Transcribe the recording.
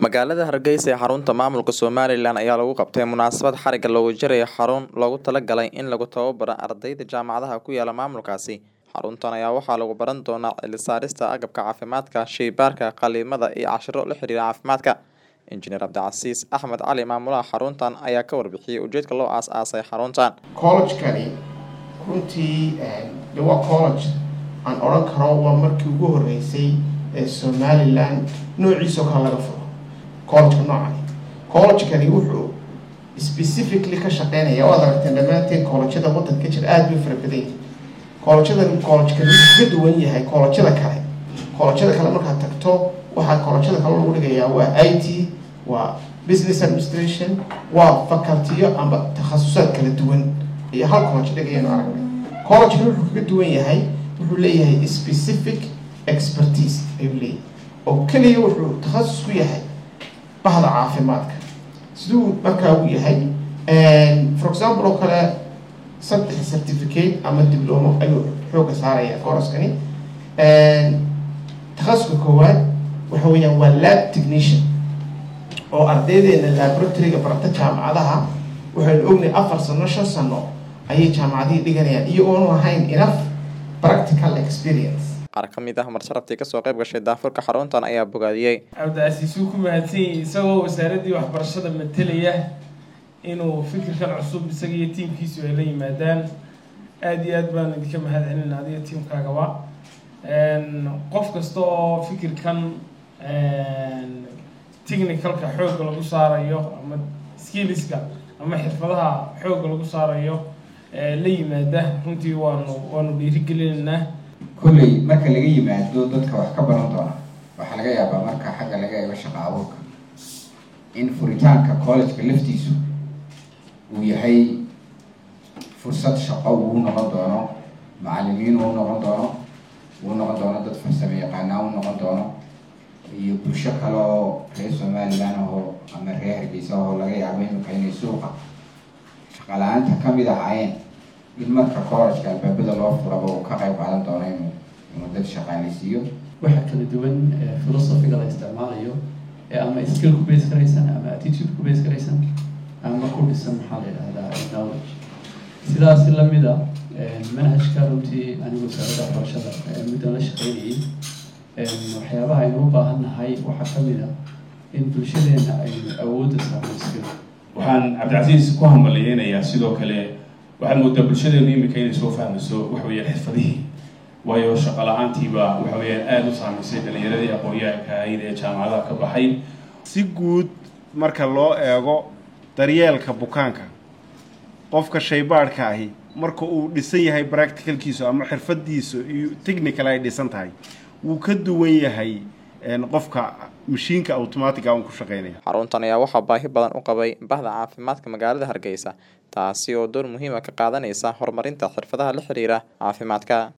magaalada hargeysa ee xarunta maamulka somalilan ayaa lagu qabtay munaasabad xariga loogu jarayo xarun loogu talagalay in lagu tababaro ardayda jaamacadaha ku yaala maamulkaasi xaruntan ayaa waxaa lagu baran doonaa cilisaarista agabka caafimaadka sheybaarka qaliimada iyo cashiro la xiriira caafimaadka injineer cabdicasiis axmed cali maamulaha xaruntan ayaa ka warbixiyey ujeedka loo aas-aasay xaruntan collegekani runtii de waa college aan odhan karo waa markii ugu horeysay ee somalilan noociisoo kale laga furo collegeka noocani collegekani wuxuu specifically ka shaqeynaya waad aragteen dhammaanteen collegeada waddanka jira aada bay fara badan yihin collegeadan collegekani wuxuu ka duwan yahay collegeada kale collegeada kale markaad tagto waxaa collegeada kale lagu dhigayaa waa i t waa business administration waa facultiyo amba takhasusaad kala duwan iyo hal college dhigayanu aragnay collegekani wuxuu kaga duwan yahay wuxuu leeyahay specific expertise ayuu leeyahay oo keliya wuxuu takhasus ku yahay bahda caafimaadka siduu markaa u yahay for example oo kale saddex certificate ama diblomo ayuu xooga saaraya kooraskani takhasuska koowaad waxa weeyaan waa lab technician oo ardaydeena laboratoryga barata jaamacadaha waxaynu ognay afar sano shan sano ayay jaamacadihii dhiganayaan iyagoonu ahayn enough practical experience qaar ka mid ah marsharaftii kasoo qayb gashay daafurka xaruntan ayaa bogaadiyey cabdicasiis wuu ku mahadsan yahay isagoo wasaaraddii waxbarashada matelaya inuu fikirkan cusub isaga iyo tiimkiisu ay la yimaadaan aada iyo aad baan idinka mahad celina adiga tiimkaagaba qof kasta oo fikirkan technicalka xoogga lagu saarayo ama skilliska ama xirfadaha xoogga lagu saarayo la yimaada runtii waanu waanu dhiirigelinaynaa kolley marka laga yimaado dadka wax ka baran doona waxaa laga yaabaa marka xagga laga eego shaqa abuurka in furitaanka collegeka laftiisu uu yahay fursad shaqo uu noqon doono macalimiin uu noqon doono uu noqon doono dad farsamo yaqaanaa uu noqon doono iyo bulsho kale oo reer somalilan ahoo ama reer hargeysa ahoo laga yaabo imika inay suuqa shaqa la-aanta kamid ahaayeen in marka collegeka albaabada loo furaba uu ka qayb qaadan doono inuu inuu dad shaqaaleysiiyo waxaa kala duwan philosophiga la isticmaalayo ee ama skill ku base garaysan ama attitude ku base garaysan ama ku dhisan maxaa la yidhahdaa knowledge sidaasi lamida manhajka runtii anigu wasaaradda waxbarashada muddan la shaqeynayay waxyaabaha aynu u baahan nahay waxaa kamid a in bulshadeena aynu awoodda saarno skill waxaan cabdicasiis ku hambaliyeynayaa sidoo kale waxaad moodaa bulshadeenu imika inay soo fahmayso waxa weeyaan xirfadihii waayo shaqo la-aantiiba waxa weeyaan aada u saamaysay dhalinyaradii aqoon-yahanka ahayd ee jaamacadaha ka baxay si guud marka loo eego daryeelka bukaanka qofka shaybaadhka ahi marka uu dhisan yahay practicalkiisu ama xirfadiisu iyo technical ay dhisan tahay wuu ka duwan yahay qofka mashiinka automatica un ku shaqeynaya xaruntan ayaa waxaa baahi badan u qabay bahda caafimaadka magaalada hargeysa taasi oo door muhiima ka qaadanaysa horumarinta xirfadaha la xiriira caafimaadka